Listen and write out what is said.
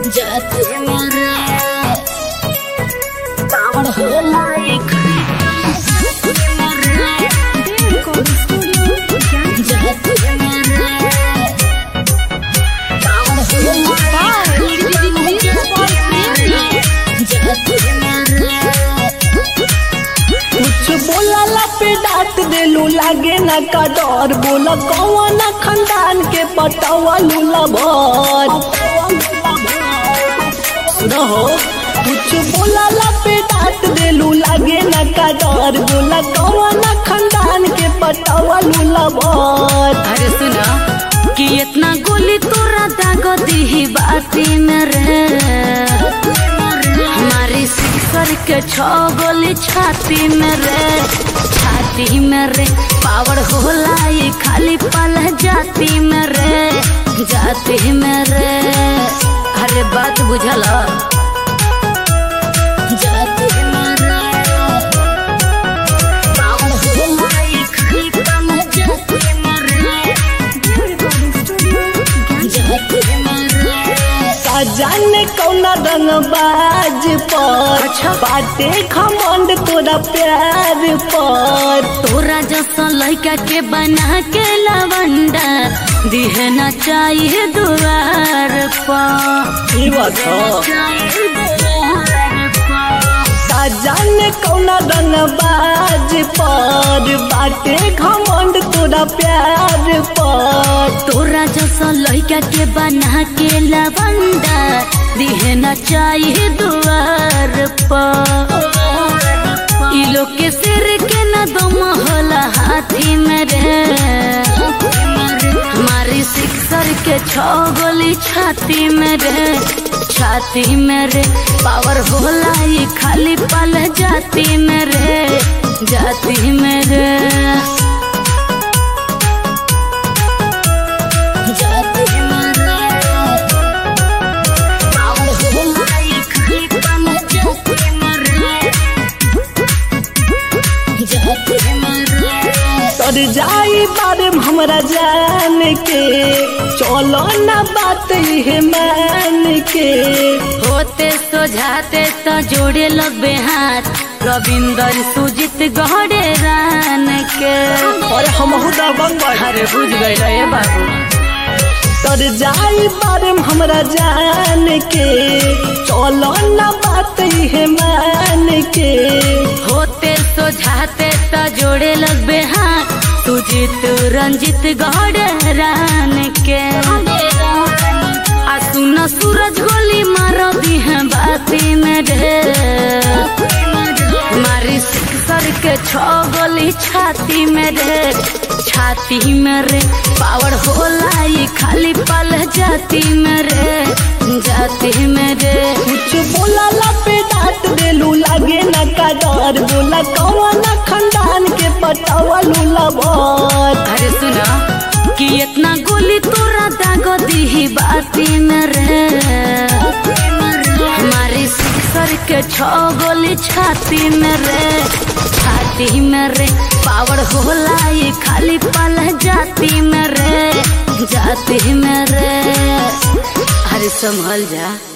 जाते मेरे कावड़ होला एक जाते मेरे कावड़ होला जाते मेरे कुछ बोला पे डांट देलू लागे ना का डर बोला कौन खानदान के पटवा लूला भर रहो कुछ बोला पे डांट देलू लागे ना का डर बोला कौन खानदान के पटवा लूला भर अरे सुना कि इतना गोली तोरा दाग दी बाती में रे हमारी सिक्सर के छो गोली छाती में रे छाती में रे पावर होला ये खाली पल जाती में रे जाती में रे अरे बात बुझल जाती में रे पावर होला ये खाली पल जाती में रे जाती में रे का जाने कौना रंग बाज पर अच्छा। बाटे खमंड तोरा प्यार पर तोरा जैसा लड़का के बना के लवंडा दिहे न चाहिए दुआर पर ई बात ह। का जाने कौना रंग बाज पर बाटे घमंड तोरा प्यार पर तोरा जैसा लड़का के बना के लवंडा दिहे न चाहिए दुआर पर ई लोग के सिर के न दम होला हाथी में रे हमारी सिक्सर के छो गोली छाती में रे छाती में रे पावर होला ये खाली पल जाती में रे जाती में रे जाती में रे पावर होला ये खाली पल जाती में रे जाती में रे तर जाई बारे में हमरा जान के चलो ना बात ये मान के होते सोझाते तो जोड़े लगबे हाथ रविंदर सुजित गहरे रान के और हम हुदा बंगड़ अरे बुझ गए रे बाबू तर जाई बारे में हमरा जान के चलो ना बात ये मान के होते सोझाते तो जोड़े लगबे हाथ सुजित रंजित गहरे रान के आ सुन सूरज गोली मारो दी है बाती में रे मारी सर के छो गोली छाती में रे छाती में रे पावर होला ये खाली पल जाती में रे जाती में रे कुछ बोला ला पे डांट देलू लागे ना का डर बोला कौन खानदान के पटावा लूला भर अरे सुना कि इतना गोली तोरा दाग दी बाती में रे हमारी सिक्सर के छो गोली छाती में रे छाती में रे पावर होला ये खाली पल जाती में रे जाती में रे अरे संभल जा